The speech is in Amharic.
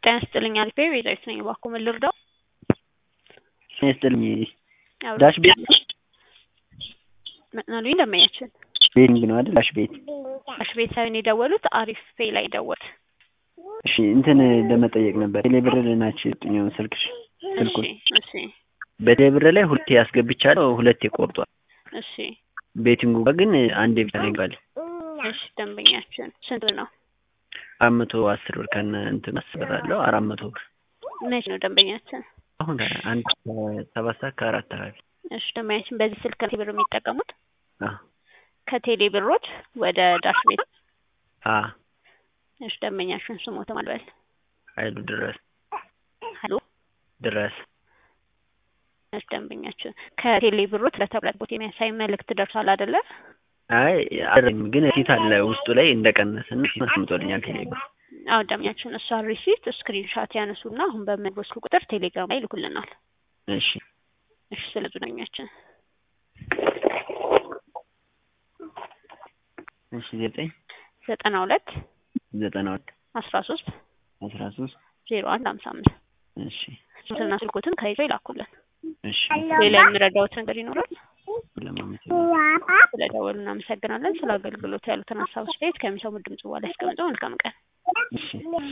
ጤና ይስጥልኝ አሪፍ ቤዛዊት ነኝ። እባክዎ ምን ልርዳው? ጤና ይስጥልኝ ዳሽ ቤት ምን አሉኝ ደንበኛችን? ቤቲንግ ነው አይደል? ዳሽ ቤት ዳሽ ቤት ሳይሆን የደወሉት አሪፍ ፔይ ላይ ደወሉት። እሺ እንትን ለመጠየቅ ነበር ቴሌብር ናቸው የሰጡኝ ስልክሽ ስልኩን እሺ እሺ በቴሌብር ላይ ሁለቴ ያስገብቻለሁ ሁለቴ ቆርጧል። እሺ ቤቲንጉ ጋር ግን አንዴ ብቻ ነው ይባል እሺ ደንበኛችን ስንት ነው? አራት መቶ አስር ብር ከነ እንትን አስበራለሁ አራት መቶ ብር መች ነው ደንበኛችን? አሁን አንድ ሰባት ሰዓት ከአራት አካባቢ እሺ ደንበኛችን በዚህ ስልክ ነው ብር የሚጠቀሙት? አዎ ከቴሌ ብሮች ወደ ዳሽ ቤት አ እሺ ደንበኛችን ስሞት ማልበል ኃይሉ ድረስ ሀሎ ድረስ እሺ ደንበኛችን ከቴሌ ብሮች ለተብለት ቦት የሚያሳይ መልእክት ደርሷል አይደለ? አይ አይደለም ግን ፊት አለ ውስጡ ላይ እንደቀነሰን አስምጦልኛል ቴሌብር አዎ ደንበኛችን እሷን ሪሲት ስክሪንሻት ያነሱና አሁን በምንወስዱ ቁጥር ቴሌግራም ላይ ይልኩልናል። እሺ እሺ ስለ ደንበኛችን እሺ ዘጠኝ ዘጠና ሁለት ዘጠና ሁለት አስራ ሶስት አስራ ሶስት ዜሮ አንድ ሀምሳ አምስት እሺ ስልክና ስልኮትን ከይዘው ይላኩልን። እሺ ሌላ የምረዳውት ነገር ይኖራል? ለማመሰግን ስለደወሉ እናመሰግናለን። ስለ አገልግሎት ያሉትን ሀሳብ አስተያየት ከሚሰሙት ድምጽ በኋላ ያስቀምጠው። መልካም ቀን። እሺ